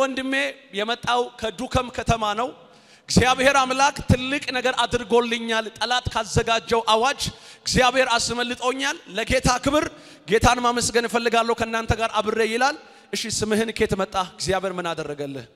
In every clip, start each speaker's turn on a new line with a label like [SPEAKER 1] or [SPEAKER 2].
[SPEAKER 1] ወንድሜ የመጣው ከዱከም ከተማ ነው። እግዚአብሔር አምላክ ትልቅ ነገር አድርጎልኛል። ጠላት ካዘጋጀው አዋጅ እግዚአብሔር አስመልጦኛል። ለጌታ ክብር ጌታን ማመስገን እፈልጋለሁ ከእናንተ ጋር አብሬ ይላል። እሺ ስምህን ኬት መጣ? እግዚአብሔር ምን አደረገልህ?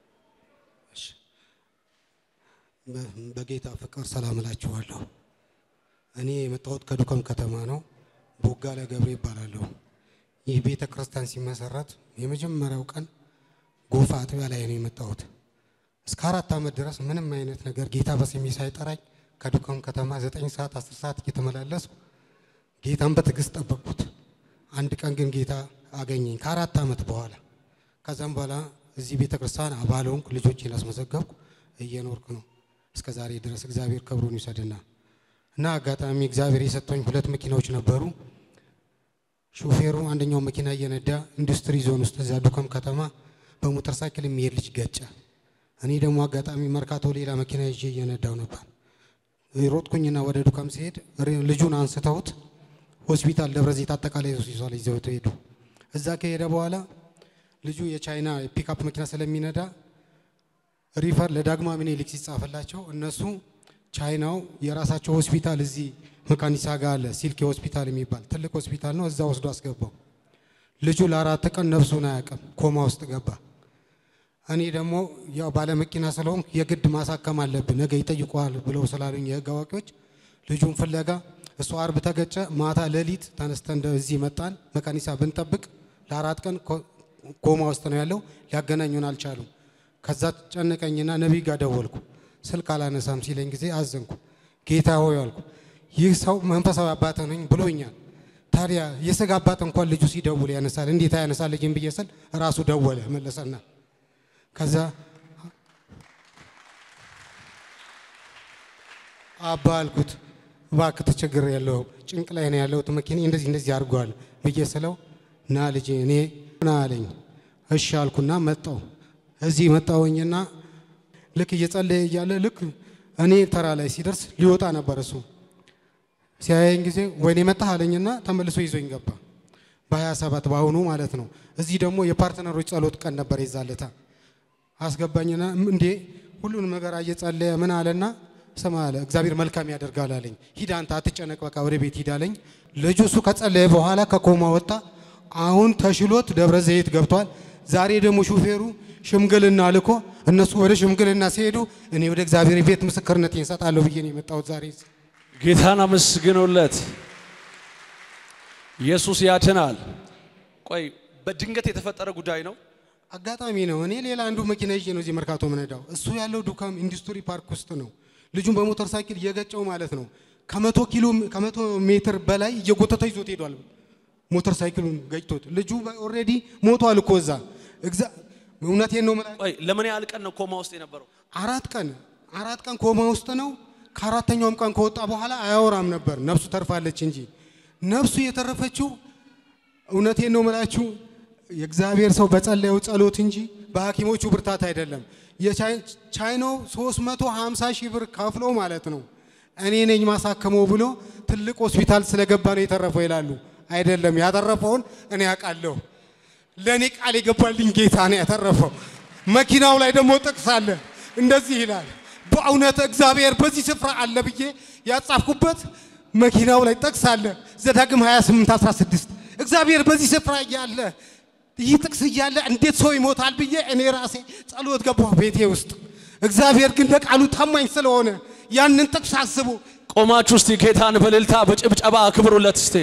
[SPEAKER 2] በጌታ ፍቅር ሰላም እላችኋለሁ። እኔ የመጣሁት ከዱከም ከተማ ነው። ቦጋለ ገብሬ ይባላለሁ። ይህ ቤተ ክርስቲያን ሲመሰረት የመጀመሪያው ቀን ጎፋ አጥቢያ ላይ ነው የመጣሁት። እስከ አራት ዓመት ድረስ ምንም አይነት ነገር ጌታ በስሜ ሳይጠራኝ ከዱከም ከተማ ዘጠኝ ሰዓት አስር ሰዓት እየተመላለሱ ጌታን በትዕግስት ጠበቅኩት። አንድ ቀን ግን ጌታ አገኘኝ ከአራት ዓመት በኋላ። ከዛም በኋላ እዚህ ቤተ ክርስቲያን አባል ሆንኩ። ልጆቼን አስመዘገብኩ። እየኖርኩ ነው እስከ ዛሬ ድረስ። እግዚአብሔር ክብሩን ይውሰድና እና አጋጣሚ እግዚአብሔር የሰጠኝ ሁለት መኪናዎች ነበሩ። ሾፌሩ አንደኛው መኪና እየነዳ ኢንዱስትሪ ዞን ውስጥ እዚያ ዱከም ከተማ በሞተር ሳይክል የሚሄድ ልጅ ገጨ። እኔ ደግሞ አጋጣሚ መርካቶ ሌላ መኪና ይዤ እየነዳው ነበር። ሮጥኩኝና ወደ ዱከም ሲሄድ ልጁን አንስተውት ሆስፒታል ደብረ ዘይት አጠቃላይ ሆስፒታል ይዘውት ሄዱ። እዛ ከሄደ በኋላ ልጁ የቻይና ፒክአፕ መኪና ስለሚነዳ ሪፈር ለዳግማ ምኒልክ ሲጻፍላቸው እነሱ ቻይናው የራሳቸው ሆስፒታል እዚህ መካኒሳ ጋር አለ፣ ሲልኬ ሆስፒታል የሚባል ትልቅ ሆስፒታል ነው። እዛ ወስዶ አስገባው። ልጁ ለአራት ቀን ነፍሱን አያውቅም፣ ኮማ ውስጥ ገባ። እኔ ደግሞ ያው ባለመኪና ስለሆንኩ የግድ ማሳከም አለብን ነገ ይጠይቀዋል ብለው ስላሉኝ የህግ አዋቂዎች ልጁን ፍለጋ እሱ አርብ ተገጨ። ማታ ሌሊት ተነስተን እዚህ መጣን። መካኒሳ ብንጠብቅ ለአራት ቀን ኮማ ውስጥ ነው ያለው። ሊያገናኙን አልቻሉም። ከዛ ጨነቀኝና ነቢይ ጋር ደወልኩ። ስልክ አላነሳም ሲለኝ ጊዜ አዘንኩ። ጌታ ሆይ አልኩ፣ ይህ ሰው መንፈሳዊ አባት ነኝ ብሎኛል። ታዲያ የስጋ አባት እንኳን ልጁ ሲደውል ያነሳል፣ እንዴት አያነሳልኝም ብዬ ስል ራሱ ደወለ መለሰና ከዛ አባ አልኩት እባክህ ተቸግር ያለው ጭንቅ ላይ ነው ያለሁት መኪና እንደዚህ እንደዚህ አድርጓል ብዬ ስለው ና ልጄ እኔ ና አለኝ። እሺ አልኩና መጣው። እዚህ መጣወኝና ልክ እየጸለየ እያለ ልክ እኔ ተራ ላይ ሲደርስ ሊወጣ ነበር እሱ ሲያየኝ ጊዜ ወይኔ መጣህ አለኝና ተመልሶ ይዞኝ ገባ። በሀያ ሰባት በአሁኑ ማለት ነው። እዚህ ደግሞ የፓርትነሮች ጸሎት ቀን ነበር የዛለታ አስገባኝና እንዴ ሁሉንም ነገር እየጸለየ ምን አለና ስማ አለ እግዚአብሔር መልካም ያደርጋል አለኝ። ሂድ አንተ አትጨነቅ፣ በቃ ወደ ቤት ሂድ አለኝ። ልጁ እሱ ከጸለየ በኋላ ከኮማ ወጣ። አሁን ተሽሎት ደብረ ዘይት ገብቷል። ዛሬ ደግሞ ሹፌሩ ሽምግልና ልኮ እነሱ ወደ ሽምግልና ሲሄዱ እኔ ወደ እግዚአብሔር ቤት ምስክርነት እንሰጣለሁ ብዬ ነው የመጣሁት ዛሬ።
[SPEAKER 1] ጌታን አመስግኑለት። ኢየሱስ ያድናል። ቆይ በድንገት የተፈጠረ ጉዳይ ነው።
[SPEAKER 2] አጋጣሚ ነው። እኔ ሌላ አንዱ መኪና ይዤ ነው እዚህ መርካቶ ምነዳው። እሱ ያለው ዱካም ኢንዱስትሪ ፓርክ ውስጥ ነው። ልጁን በሞተር ሳይክል እየገጨው ማለት ነው። ከመቶ ኪሎ ከመቶ ሜትር በላይ እየጎተተ ይዞት ሄዷል። ሞተር ሳይክሉን ገጭቶት ልጁ ኦልሬዲ ሞቷል እኮ እዛ። እውነቴን ነው የምላቸው።
[SPEAKER 1] ቆይ ለምን ያህል ቀን ነው ኮማ ውስጥ የነበረው?
[SPEAKER 2] አራት ቀን አራት ቀን ኮማ ውስጥ ነው። ከአራተኛውም ቀን ከወጣ በኋላ አያወራም ነበር። ነፍሱ ተርፋለች እንጂ ነፍሱ የተረፈችው እውነቴን ነው የምላችሁ የእግዚአብሔር ሰው በጸለየው ጸሎት እንጂ በሐኪሞቹ ብርታት አይደለም። የቻይናው 350 ሺህ ብር ከፍሎ ማለት ነው እኔ ነኝ ማሳከመው ብሎ ትልቅ ሆስፒታል ስለገባ ነው የተረፈው ይላሉ። አይደለም ያተረፈውን እኔ ያውቃለሁ። ለእኔ ቃል የገባልኝ ጌታ ነው ያተረፈው። መኪናው ላይ ደግሞ ጥቅስ አለ፣ እንደዚህ ይላል በእውነት እግዚአብሔር በዚህ ስፍራ አለ ብዬ ያጻፍኩበት መኪናው ላይ ጥቅስ አለ። ዘዳግም 28 16 እግዚአብሔር በዚህ ስፍራ እያለ ይህ ጥቅስ እያለ እንዴት ሰው ይሞታል ብዬ እኔ ራሴ ጸሎት ገባሁ ቤቴ ውስጥ። እግዚአብሔር ግን ለቃሉ ታማኝ ስለሆነ ያንን ጥቅስ አስቡ።
[SPEAKER 1] ቆማችሁ እስቲ ጌታን በእልልታ በጭብጨባ አክብሩለት። እስቲ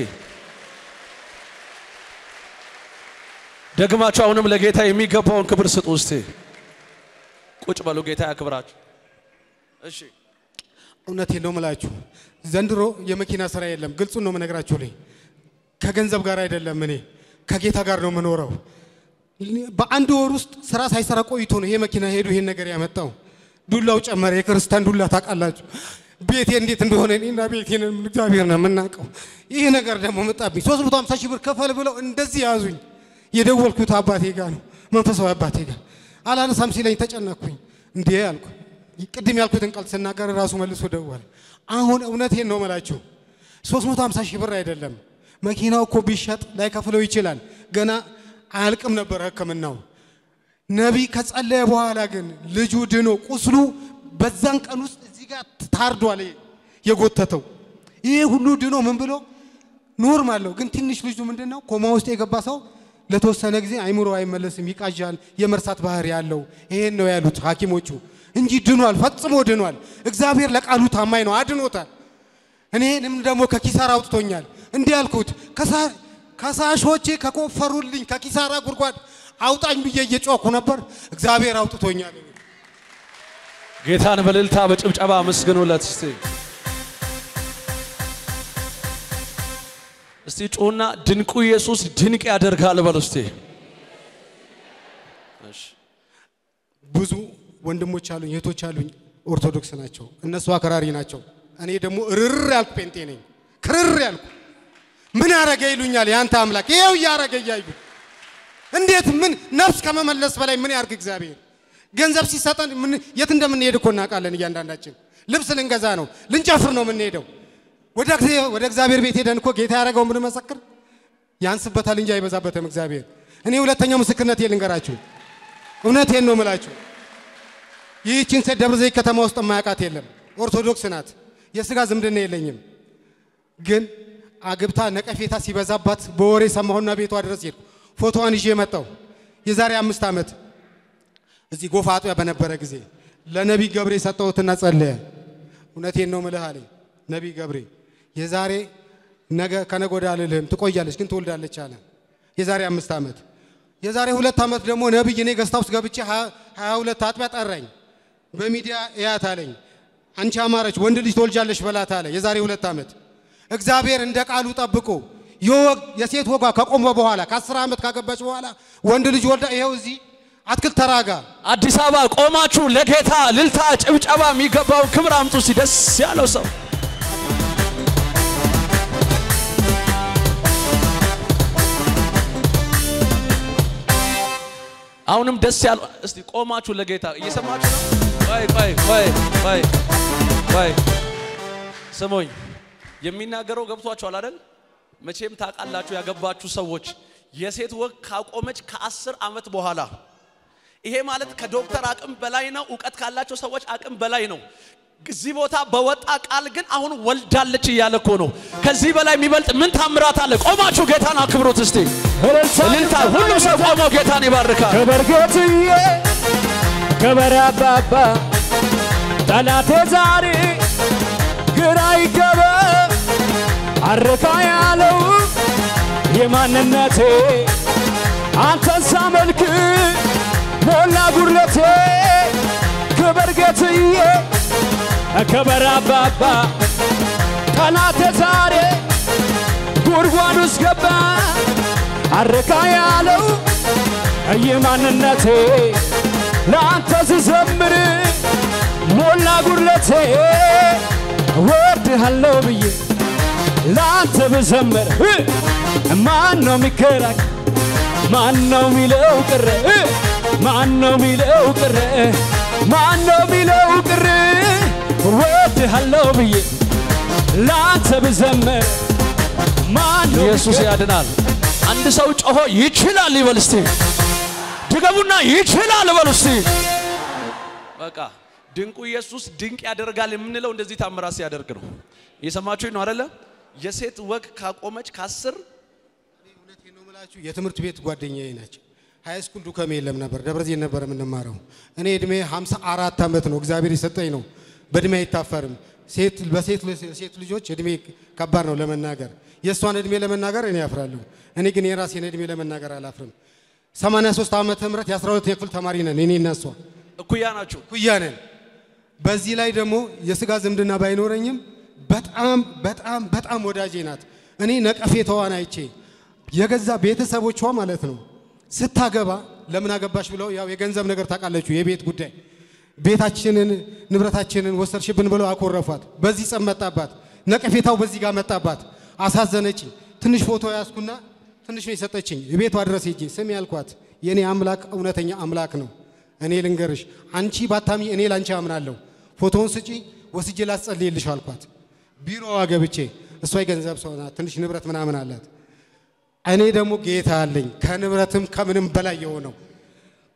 [SPEAKER 1] ደግማችሁ አሁንም ለጌታ የሚገባውን ክብር ስጡ። እስቲ ቁጭ በሉ። ጌታ ያክብራችሁ። እሺ
[SPEAKER 2] እውነቴን ነው የምላችሁ፣ ዘንድሮ የመኪና ስራ የለም። ግልጹን ነው የምነግራችሁ። ላይ ከገንዘብ ጋር አይደለም፣ እኔ ከጌታ ጋር ነው የምኖረው። በአንድ ወር ውስጥ ስራ ሳይሰራ ቆይቶ ነው ይሄ መኪና ሄዱ ይሄን ነገር ያመጣው። ዱላው ጨመረ። የክርስቲያን ዱላ ታውቃላችሁ፣ ቤቴ እንዴት እንደሆነ እኔና ቤቴን እግዚአብሔር ነው የምናውቀው። ይህ ነገር ደግሞ መጣብኝ። 350 ሺህ ብር ከፈል ብለው እንደዚህ ያዙኝ። የደወልኩት አባቴ ጋር ነው መንፈሳዊ አባቴ ጋር አላነሳም ሲለኝ ተጨነቅኩኝ። እንዴ አልኩ። ቅድም ያልኩትን ቃል ስናገር ራሱ መልሶ ደወለ። አሁን እውነቴን ነው መላችሁ 350 ሺህ ብር አይደለም መኪናው እኮ ቢሸጥ ላይከፍለው ይችላል። ገና አያልቅም ነበር ሕክምናው። ነቢይ ከጸለየ በኋላ ግን ልጁ ድኖ ቁስሉ በዛን ቀን ውስጥ እዚህ ጋር ታርዷል። ይሄ የጎተተው ይሄ ሁሉ ድኖ ምን ብሎ ኖርማል ነው። ግን ትንሽ ልጁ ምንድን ነው ኮማ ውስጥ የገባ ሰው ለተወሰነ ጊዜ አይምሮ አይመለስም፣ ይቃዣል፣ የመርሳት ባህሪ ያለው ይሄን ነው ያሉት ሐኪሞቹ እንጂ ድኗል፣ ፈጽሞ ድኗል። እግዚአብሔር ለቃሉ ታማኝ ነው፣ አድኖታል። እኔንም ደግሞ ከኪሳራ አውጥቶኛል። እንዲህ ያልኩት ከሳሾቼ ከቆፈሩልኝ ከኪሳራ ጉድጓድ አውጣኝ ብዬ እየጮኩ ነበር። እግዚአብሔር አውጥቶኛል።
[SPEAKER 1] ጌታን በእልልታ በጭብጨባ አመስግኑለት እስቲ። እስቲ ጩና ድንቁ ኢየሱስ ድንቅ ያደርጋል በሉ እስቲ። እሺ
[SPEAKER 2] ብዙ ወንድሞች አሉኝ፣ እህቶች አሉኝ፣ ኦርቶዶክስ ናቸው። እነሱ አክራሪ ናቸው። እኔ ደግሞ እርር ያልኩ ጴንጤ ነኝ። ክርር ያልኩ ምን ያረገ ይሉኛል። ያንተ አምላክ ይሄው እያረገ እያዩ እንዴት ምን ነፍስ ከመመለስ በላይ ምን ያርግ እግዚአብሔር? ገንዘብ ሲሰጠን ምን የት እንደምንሄድ እኮ እናውቃለን። እያንዳንዳችን ልብስ ልንገዛ ነው፣ ልንጨፍር ነው የምንሄደው። ወደ እግዚአብሔር ወደ እግዚአብሔር ቤት ሄደን እኮ ጌታ ያደረገው ምን መሰክር ያንስበታል እንጂ አይበዛበትም እግዚአብሔር። እኔ ሁለተኛው ምስክርነት ልንገራችሁ፣ እውነቴን ነው የምላችሁ። ይህችን ሴት ደብረ ዘይት ከተማ ውስጥ የማያውቃት የለም። ኦርቶዶክስ ናት። የስጋ ዝምድና የለኝም። ግን አግብታ ነቀፌታ ሲበዛባት በወሬ ሰማሁና ቤቷ ድረስ ሄድኩ። ፎቶዋን ይዤ መጣሁ። የዛሬ አምስት ዓመት እዚህ ጎፋ አጥቢያ በነበረ ጊዜ ለነቢይ ገብሬ ሰጠሁትና ጸለየ። እውነቴን ነው ምልህ አለኝ ነቢይ ገብሬ የዛሬ ነገ ከነገ ወዲያ አልልህም ትቆያለች፣ ግን ትወልዳለች አለ። የዛሬ አምስት ዓመት የዛሬ ሁለት ዓመት ደግሞ ነቢይ እኔ ገስታ ውስጥ ገብቼ ሀያ ሁለት አጥቢያ ጠራኝ። በሚዲያ እያት አለኝ። አንቺ አማረች ወንድ ልጅ ትወልጃለሽ በላት አለ። የዛሬ ሁለት ዓመት እግዚአብሔር እንደ ቃሉ ጠብቆ የሴት ወጓ ከቆመ በኋላ ከአስር ዓመት ካገባች በኋላ ወንድ ልጅ ወልዳ ይኸው እዚህ አትክልት ተራጋ
[SPEAKER 1] አዲስ አበባ ቆማችሁ ለጌታ ልልታ ጭብጨባ የሚገባውን ክብር አምጡ እስቲ ደስ ያለው ሰው አሁንም ደስ ያለው እስቲ ቆማችሁ ለጌታ እየሰማችሁ ነው። ቆይ ቆይ ቆይ ቆይ ቆይ ስሙኝ፣ የሚናገረው ገብቷችኋል አይደል? መቼም ታውቃላችሁ ያገባችሁ ሰዎች የሴት ወግ ካቆመች ከአስር ዓመት በኋላ ይሄ ማለት ከዶክተር አቅም በላይ ነው። እውቀት ካላቸው ሰዎች አቅም በላይ ነው። እዚህ ቦታ በወጣ ቃል ግን አሁን ወልዳለች እያለ እኮ ነው። ከዚህ በላይ የሚበልጥ ምን ታምራት አለ? ቆማችሁ ጌታን አክብሩት እስቲ። እልልታ! ሁሉ ሰው ቆሞ ጌታን ይባርካል።
[SPEAKER 3] ክብር ጌትዬ፣ ክብር አባባ፣ ጠላቴ ዛሬ ግራ ይገባ አረካ ያለው የማንነቴ አንተን ሳመልክ ሞላ ጉድለቴ ክብር ጌትዬ ክብር አባባ ጠላቴ ዛሬ ጉድጓድ ውስጥ ገባ አረካ ያለው የማንነቴ ለአንተ ስዘምር ሞላ ጉድለቴ ወድሃለሁ ብዬ ለአንተ ብዘምር ማን ነው የሚከራክ? ማን ነው ሚለው ቅር? ማን ነው ሚለው ቅር? ማን ነው ሚለው ቅር? ወድሃለሁ ብዬ ለአንተ ብዘምር ማን ነው
[SPEAKER 1] ኢየሱስ ያድናል። አንድ ሰው ጮሆ ይችላል ይበል እስቲ። ድገሙና ይችላል በሉ እስቲ። በቃ ድንቁ ኢየሱስ ድንቅ ያደርጋል የምንለው እንደዚህ ታምራት ሲያደርግ ነው። እየሰማችሁኝ ነው አይደለ? የሴት ወግ ካቆመች ከአስር
[SPEAKER 2] እውነቴን ነው የምላችሁ የትምህርት ቤት ጓደኛዬ ናቸው። ሃይ ስኩል ዱከም የለም ነበር፣ ደብረ ዘይት ነበር የምንማረው። እኔ እድሜ 54 ዓመት ነው እግዚአብሔር የሰጠኝ ነው። በእድሜ አይታፈርም። ሴት በሴት ሴት ልጆች እድሜ ከባድ ነው ለመናገር። የእሷን እድሜ ለመናገር እኔ አፍራለሁ። እኔ ግን የራሴን እድሜ ለመናገር አላፍርም። 83 ዓመተ ምህረት የ12 ክፍል ተማሪ ነን እኔ እና እሷ
[SPEAKER 1] እኩያ ናችሁ።
[SPEAKER 2] ኩያ ነን። በዚህ ላይ ደግሞ የስጋ ዝምድና ባይኖረኝም በጣም በጣም በጣም ወዳጄ ናት። እኔ ነቀፌታዋን አይቼ የገዛ ቤተሰቦቿ ማለት ነው ስታገባ ለምን አገባሽ ብለው ያው የገንዘብ ነገር ታውቃለችሁ፣ የቤት ጉዳይ ቤታችንን ንብረታችንን ወሰድሽብን ብለው አኮረፏት። በዚህ ጸብ መጣባት። ነቀፌታው በዚህ ጋር መጣባት። አሳዘነችኝ። ትንሽ ፎቶ ያዝኩና ትንሽ ነው የሰጠችኝ። ቤቷ ድረስ ሄጄ ስም ያልኳት የእኔ አምላክ እውነተኛ አምላክ ነው። እኔ ልንገርሽ፣ አንቺ ባታሚ እኔ ላንቺ አምናለሁ። ፎቶውን ስጪ ወስጄ ላስጸልይልሽ አልኳት። ቢሮዋ ገብቼ እሷ የገንዘብ ሰው ናት፣ ትንሽ ንብረት ምናምን አላት። እኔ ደግሞ ጌታ አለኝ ከንብረትም ከምንም በላይ የሆነው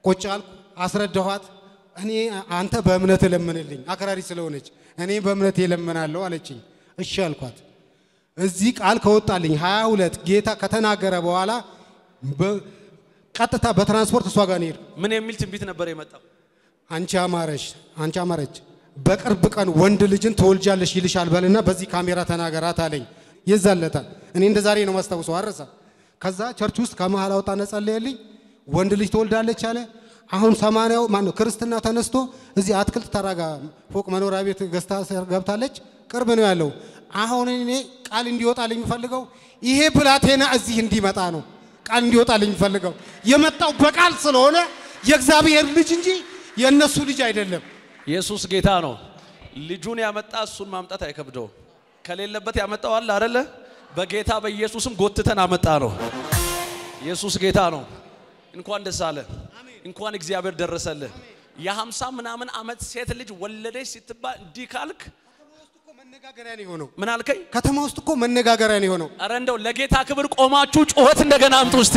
[SPEAKER 2] ቁጭ አልኩ፣ አስረዳኋት። እኔ አንተ በእምነት እለምንልኝ አክራሪ ስለሆነች እኔ በእምነት እለምናለሁ አለችኝ። እሺ አልኳት። እዚህ ቃል ከወጣልኝ 22 ጌታ ከተናገረ በኋላ በ- ቀጥታ በትራንስፖርት እሷ ጋር ነው የሄድኩ።
[SPEAKER 1] ምን የሚል ትንቢት ነበር የመጣው?
[SPEAKER 2] አንቺ አማረሽ አንቺ አማረች በቅርብ ቀን ወንድ ልጅን ትወልጃለሽ ይልሻል በልና በዚህ ካሜራ ተናገራት አለኝ። ይዛለታ እኔ እንደ ዛሬ ነው ማስታውሰው አረሳ። ከዛ ቸርች ውስጥ ከመሃል አውጣ ነጸለየልኝ። ወንድ ልጅ ትወልዳለች አለ። አሁን ሰማንያው ማን ነው ክርስትና ተነስቶ እዚህ አትክልት ተራጋ ፎቅ መኖሪያ ቤት ገዝታ ገብታለች። ቅርብ ነው ያለው። አሁን እኔ ቃል እንዲወጣልኝ የምፈልገው ይሄ ብላቴና እዚህ እንዲመጣ ነው ቃል እንዲወጣልኝ የምፈልገው የመጣው በቃል ስለሆነ የእግዚአብሔር ልጅ እንጂ የእነሱ ልጅ አይደለም።
[SPEAKER 1] ኢየሱስ ጌታ ነው። ልጁን ያመጣ እሱን ማምጣት አይከብደው። ከሌለበት ያመጣው አለ አይደለ? በጌታ በኢየሱስም ጎትተን አመጣ ነው። ኢየሱስ ጌታ ነው። እንኳን ደስ አለ። እንኳን እግዚአብሔር ደረሰልህ። የሀምሳ ምናምን ዓመት ሴት ልጅ ወለደች ስትባል እንዲህ ካልክ
[SPEAKER 2] መነጋገሪያ ነው የሆነው።
[SPEAKER 1] ምን አልከኝ?
[SPEAKER 2] ከተማ ውስጥ እኮ መነጋገሪያ ነው የሆነው።
[SPEAKER 1] አረ እንደው ለጌታ ክብር ቆማችሁ ጩኸት እንደገና አምጡ እስቲ።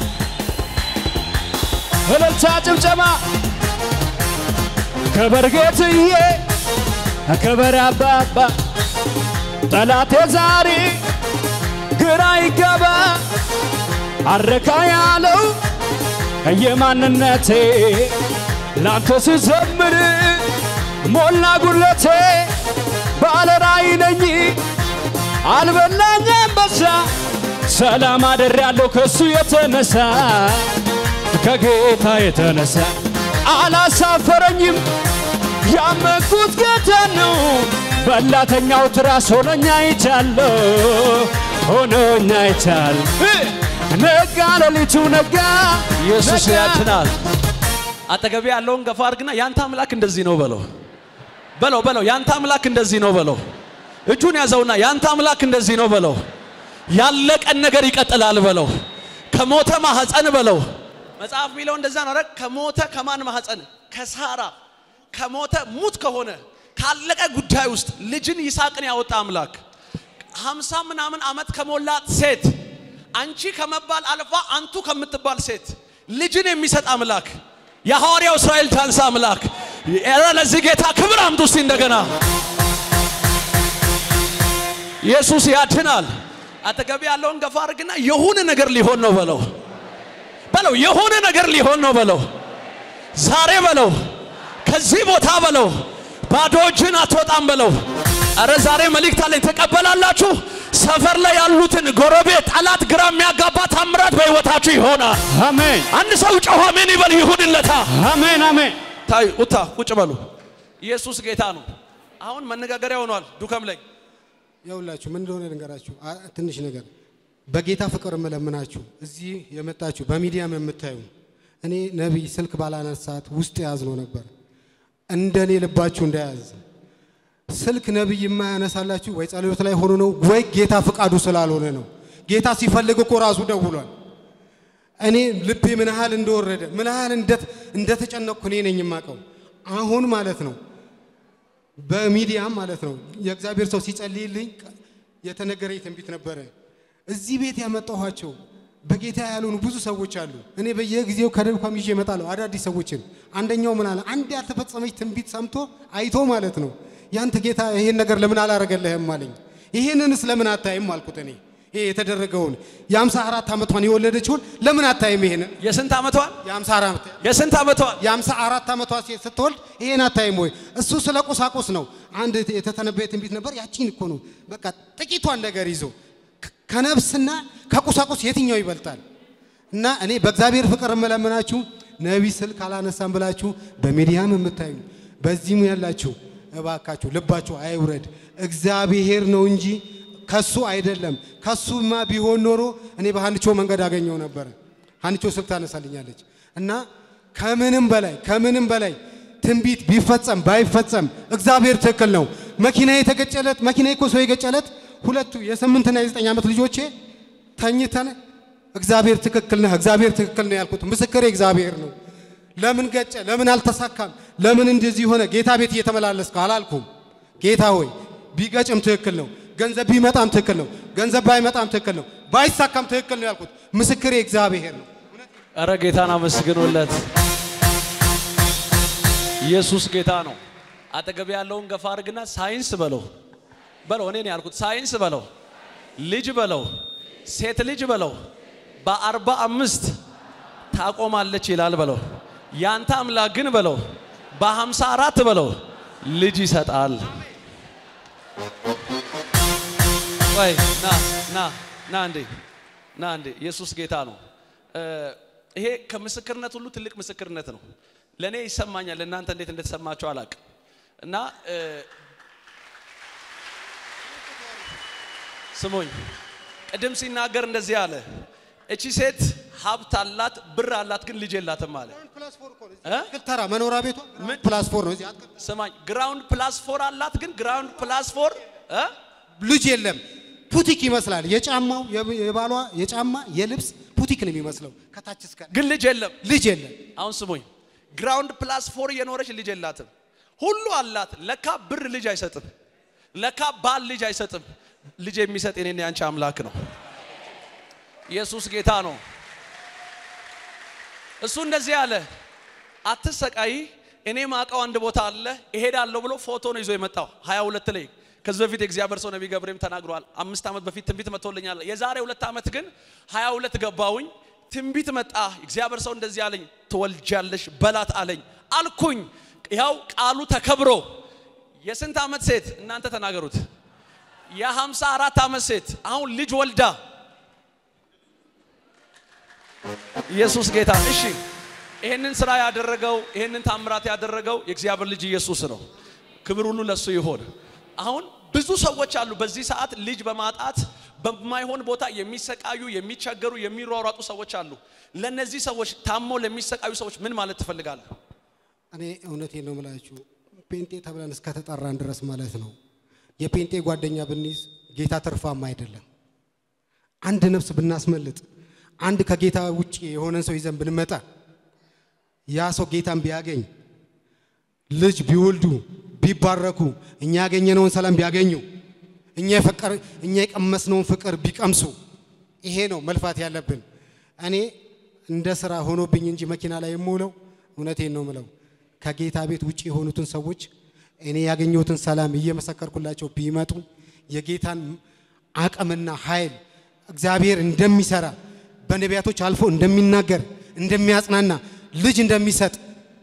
[SPEAKER 3] እልልታ ጭብጨባ ክበር ጌትዬ ክበር አባባ ጠላቴ ዛሬ ግራ ይገባ አረካ ያለው የማንነቴ ላንተ ስዘምር ሞላ ጉለቴ ባለ ራእይ ነኝ አልበላኝም በዛ ሰላም አደርያለሁ ከሱ የተነሳ ከጌታ የተነሳ አላሳፈረኝም ያመንኩት ጌታ ነው በላተኛው ትራስ ሆኖኛ ይቻለሁ ሆኖኛ ይቻል ነጋ ሌሊቱ ነጋ
[SPEAKER 1] ኢየሱስ
[SPEAKER 3] ነጋ።
[SPEAKER 1] ያድናል። አጠገቤ ያለውን ገፋ አድርግና ያንተ አምላክ እንደዚህ ነው በለው በለው በለው ያንተ አምላክ እንደዚህ ነው በለው። እጁን ያዘውና ያንተ አምላክ እንደዚህ ነው በለው። ያለቀን ነገር ይቀጥላል በለው። ከሞተ ማህፀን በለው። መጽሐፍ የሚለው እንደዛ ነው። ኧረ ከሞተ ከማን ማህፀን? ከሳራ ከሞተ ሙት ከሆነ ካለቀ ጉዳይ ውስጥ ልጅን ይስሐቅን ያወጣ አምላክ ሀምሳ ምናምን ዓመት ከሞላት ሴት አንቺ ከመባል አልፋ አንቱ ከምትባል ሴት ልጅን የሚሰጥ አምላክ የሐዋርያው እስራኤል ዳንሳ አምላክ ኧረ ለዚህ ጌታ ክብር አምጡ እስቲ እንደገና ኢየሱስ ያድናል። አጠገብ ያለውን ገፋ አድርግና የሆነ ነገር ሊሆን ነው በለው በለው የሆነ ነገር ሊሆን ነው በለው ዛሬ በለው ከዚህ ቦታ በለው ባዶ እጅን አትወጣም በለው። አረ ዛሬ መልእክት አለኝ ተቀበላላችሁ። ሰፈር ላይ ያሉትን ጎረቤት፣ ጠላት ግራ የሚያጋባ ታምራት በሕይወታችሁ ይሆናል።
[SPEAKER 3] አሜን
[SPEAKER 1] አንድ ሰው ጮኸ አሜን ይበል ይሁንለታ።
[SPEAKER 3] አሜን አሜን
[SPEAKER 1] ታይ ኡታ ቁጭ በሉ። ኢየሱስ ጌታ ነው። አሁን መነጋገሪያ ሆኗል ዱከም ላይ
[SPEAKER 2] ያውላችሁ ምን እንደሆነ ልንገራችሁ። አ- ትንሽ ነገር በጌታ ፍቅር እምለምናችሁ እዚህ የመጣችሁ በሚዲያም የምታዩ እኔ ነቢይ ስልክ ባላነሳት ውስጥ የያዝ ነው ነበር እንደኔ ልባችሁ እንዳያዝ ስልክ ነቢይ የማያነሳላችሁ ወይ ጸሎት ላይ ሆኖ ነው ወይ ጌታ ፍቃዱ ስላልሆነ ነው። ጌታ ሲፈልግ እኮ ራሱ ደውሏል። እኔ ልቤ ምን ያህል እንደወረደ ምን ያህል እንደት- እንደተጨነቅኩ እኔ ነኝ የማውቀው። አሁን ማለት ነው በሚዲያም ማለት ነው የእግዚአብሔር ሰው ሲጸልይልኝ የተነገረኝ ትንቢት ነበረ። እዚህ ቤት ያመጣኋቸው በጌታ ያልሆኑ ብዙ ሰዎች አሉ። እኔ በየጊዜው ከደብኳም ይዤ እመጣለሁ አዳዲስ ሰዎችን። አንደኛው ምን አለ፣ አንድ ያልተፈጸመች ትንቢት ሰምቶ አይቶ ማለት ነው ያንተ ጌታ ይሄን ነገር ለምን አላረገልህም አለኝ። ይሄንንስ ለምን አታይም አልኩት። እኔ ይሄ የተደረገውን የአምሳ አራት ዓመቷን የወለደችውን ለምን አታይም? ይሄንን
[SPEAKER 1] የስንት ዓመቷን
[SPEAKER 2] የአምሳ አራት
[SPEAKER 1] የስንት ዓመቷን
[SPEAKER 2] የአምሳ አራት ዓመቷ ሴት ስትወልድ ይሄን አታይም ወይ? እሱ ስለ ቁሳቁስ ነው። አንድ የተተነበየ ትንቢት ነበር። ያቺን እኮ ነው በቃ ጥቂቷን ነገር ይዞ ከ- ከነፍስና ከቁሳቁስ የትኛው ይበልጣል? እና እኔ በእግዚአብሔር ፍቅር የምለምናችሁ ነቢይ ስልክ አላነሳም ብላችሁ በሚዲያም የምታዩ በዚህም ያላችሁ እባካችሁ ልባችሁ አይውረድ። እግዚአብሔር ነው እንጂ ከሱ አይደለም። ከሱማ ቢሆን ኖሮ እኔ በሀንቾ መንገድ አገኘው ነበረ። ሀንቾ ስልክ ታነሳልኛለች እና ከምንም በላይ ከምንም በላይ ትንቢት ቢፈጸም ባይፈጸም እግዚአብሔር ትክክል ነው። መኪና የተገጨለት መኪና እኮ ሰው የገጨለት ሁለቱ የስምንትና የዘጠኝ ዓመት ልጆቼ ተኝተን እግዚአብሔር ትክክል ነህ፣ እግዚአብሔር ትክክል ነው ያልኩት ምስክሬ እግዚአብሔር ነው። ለምን ገጨ? ለምን አልተሳካም? ለምን እንደዚህ ሆነ? ጌታ ቤት እየተመላለስኩ አላልኩም። ጌታ ሆይ ቢገጭም ትክክል ነው፣ ገንዘብ ቢመጣም ትክክል ነው፣ ገንዘብ ባይመጣም ትክክል ነው፣ ባይሳካም ትክክል ነው ያልኩት ምስክሬ እግዚአብሔር ነው።
[SPEAKER 1] እረ ጌታን አመስግኑለት። ኢየሱስ ጌታ ነው። አጠገብ ያለውን ገፋ አድርግና ሳይንስ በለው በለው። እኔ ነው ያልኩት። ሳይንስ በለው፣ ልጅ በለው፣ ሴት ልጅ በለው። በአርባ አምስት ታቆማለች ይላል በለው። ያንተ አምላክ ግን በለው በሀምሳ አራት በለው ልጅ ይሰጣል። ወይ ና ና ና እንዴ ና እንዴ ኢየሱስ ጌታ ነው። እ ይሄ ከምስክርነት ሁሉ ትልቅ ምስክርነት ነው። ለእኔ ይሰማኛል። ለእናንተ እንዴት እንደተሰማቸው አላቅም። እና እ ስሙኝ፣ ቅድም ሲናገር እንደዚህ አለ። እቺ ሴት ሀብት አላት፣ ብር አላት፣ ግን ልጅ የላትም አለ። እ?
[SPEAKER 2] ተራ መኖሪያ ቤቷ ፕላስ ፎር ነው። እዚህ አትክልት
[SPEAKER 1] ስማኝ፣ ግራውንድ ፕላስ ፎር አላት፣ ግን ግራውንድ ፕላስ ፎር እ?
[SPEAKER 2] ልጅ የለም። ፑቲክ ይመስላል። የጫማው የብ- የባሏ የጫማ የልብስ ፑቲክ ነው የሚመስለው ከታች እስከ
[SPEAKER 1] ግን ልጅ የለም።
[SPEAKER 2] ልጅ የለም።
[SPEAKER 1] አሁን ስሙኝ፣ ግራውንድ ፕላስ ፎር እየኖረች ልጅ የላትም። ሁሉ አላት። ለካ ብር ልጅ አይሰጥም። ለካ ባል ልጅ አይሰጥም። ልጅ የሚሰጥ የኔና ያንቺ አምላክ ነው። ኢየሱስ ጌታ ነው። እሱ እንደዚህ አለ፣ አትሰቃይ፣ እኔ ማውቀው አንድ ቦታ አለ እሄዳለሁ ብሎ ፎቶ ነው ይዞ የመጣው 22 ላይ ከዚህ በፊት የእግዚአብሔር ሰው ነቢይ ገብሬም ተናግሯል። አምስት ዓመት በፊት ትንቢት መጥቶልኛል። የዛሬ ሁለት ዓመት ግን 22 ገባውኝ ትንቢት መጣ። እግዚአብሔር ሰው እንደዚህ አለኝ፣ ትወልጃለሽ በላት አለኝ አልኩኝ። ያው ቃሉ ተከብሮ የስንት ዓመት ሴት እናንተ ተናገሩት። የሃምሳ አራት ዓመት ሴት አሁን ልጅ ወልዳ ኢየሱስ ጌታ። እሺ ይህንን ስራ ያደረገው ይህንን ታምራት ያደረገው የእግዚአብሔር ልጅ ኢየሱስ ነው። ክብር ሁሉ ለሱ ይሆን። አሁን ብዙ ሰዎች አሉ በዚህ ሰዓት ልጅ በማጣት በማይሆን ቦታ የሚሰቃዩ የሚቸገሩ የሚሯሯጡ ሰዎች አሉ። ለነዚህ ሰዎች ታሞ ለሚሰቃዩ ሰዎች ምን ማለት ትፈልጋለህ?
[SPEAKER 2] እኔ እውነቴን ነው የምላችሁ ጴንጤ ተብለን እስከተጠራን ድረስ ማለት ነው የጴንጤ ጓደኛ ብንይዝ ጌታ ትርፋማ አይደለም። አንድ ነፍስ ብናስመልጥ፣ አንድ ከጌታ ውጭ የሆነን ሰው ይዘን ብንመጣ ያ ሰው ጌታን ቢያገኝ ልጅ ቢወልዱ ቢባረኩ እኛ ያገኘነውን ሰላም ቢያገኙ እኛ የፈቀር እኛ የቀመስነውን ፍቅር ቢቀምሱ ይሄ ነው መልፋት ያለብን። እኔ እንደ ስራ ሆኖብኝ እንጂ መኪና ላይ የምውለው እውነቴን ነው ምለው ከጌታ ቤት ውጭ የሆኑትን ሰዎች እኔ ያገኘሁትን ሰላም እየመሰከርኩላቸው ቢመጡ የጌታን አቅምና ኃይል እግዚአብሔር እንደሚሰራ በነቢያቶች አልፎ እንደሚናገር እንደሚያጽናና ልጅ እንደሚሰጥ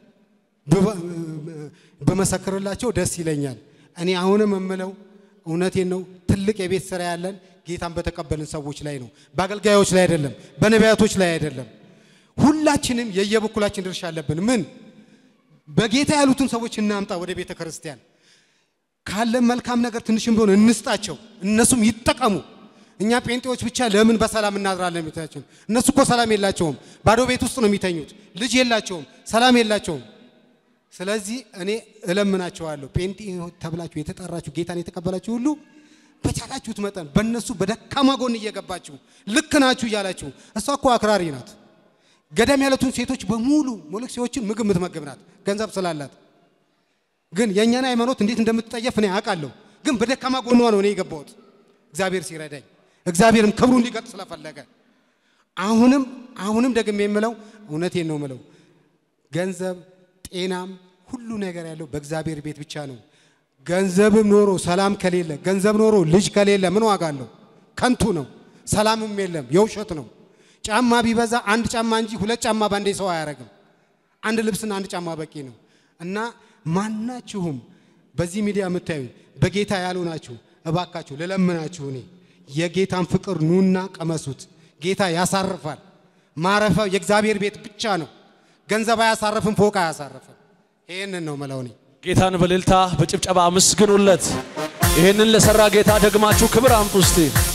[SPEAKER 2] በመሰክርላቸው ደስ ይለኛል። እኔ አሁንም የምለው እውነቴን ነው። ትልቅ የቤት ስራ ያለን ጌታን በተቀበልን ሰዎች ላይ ነው፣ በአገልጋዮች ላይ አይደለም፣ በነቢያቶች ላይ አይደለም። ሁላችንም የየበኩላችን ድርሻ አለብን። ምን በጌታ ያሉትን ሰዎች እናምጣ ወደ ቤተ ክርስቲያን። ካለን መልካም ነገር ትንሽም ቢሆን እንስጣቸው፣ እነሱም ይጠቀሙ። እኛ ጴንጤዎች ብቻ ለምን በሰላም እናድራለን? ቤታችን እነሱ እኮ ሰላም የላቸውም። ባዶ ቤት ውስጥ ነው የሚተኙት። ልጅ የላቸውም፣ ሰላም የላቸውም። ስለዚህ እኔ እለምናቸዋለሁ ጴንጤ ተብላችሁ የተጠራችሁ ጌታን የተቀበላችሁ ሁሉ በቻላችሁት መጠን በእነሱ በደካማ ጎን እየገባችሁ ልክ ናችሁ እያላችሁ እሷ እኮ አክራሪ ናት። ገዳም ያሉትን ሴቶች በሙሉ ሞለክሴዎችን ምግብ የምትመግብ ናት፣ ገንዘብ ስላላት። ግን የእኛን ሃይማኖት እንዴት እንደምትጠየፍ እኔ አውቃለሁ። ግን በደካማ ጎኗ ነው እኔ የገባሁት እግዚአብሔር ሲረዳኝ፣ እግዚአብሔርም ክብሩን ሊገልጥ ስለፈለገ አሁንም አሁንም ደግሜ የምለው እውነቴን ነው የምለው ገንዘብ ጤናም ሁሉ ነገር ያለው በእግዚአብሔር ቤት ብቻ ነው። ገንዘብም ኖሮ ሰላም ከሌለ ገንዘብ ኖሮ ልጅ ከሌለ ምን ዋጋ አለው? ከንቱ ነው። ሰላምም የለም፣ የውሸት ነው። ጫማ ቢበዛ አንድ ጫማ እንጂ ሁለት ጫማ ባንዴ ሰው አያረግም። አንድ ልብስና አንድ ጫማ በቂ ነው። እና ማናችሁም በዚህ ሚዲያ የምታዩ በጌታ ያሉ ናችሁ፣ እባካችሁ ልለምናችሁ እኔ የጌታን ፍቅር ኑና ቀመሱት። ጌታ ያሳርፋል። ማረፊያው የእግዚአብሔር ቤት ብቻ ነው። ገንዘብ አያሳርፍም፣ ፎቅ አያሳርፍም። ይህንን ነው መለው እኔ።
[SPEAKER 1] ጌታን በእልልታ በጭብጨባ አመስግኑለት። ይህንን ለሰራ ጌታ ደግማችሁ ክብር አምጡ እስቲ።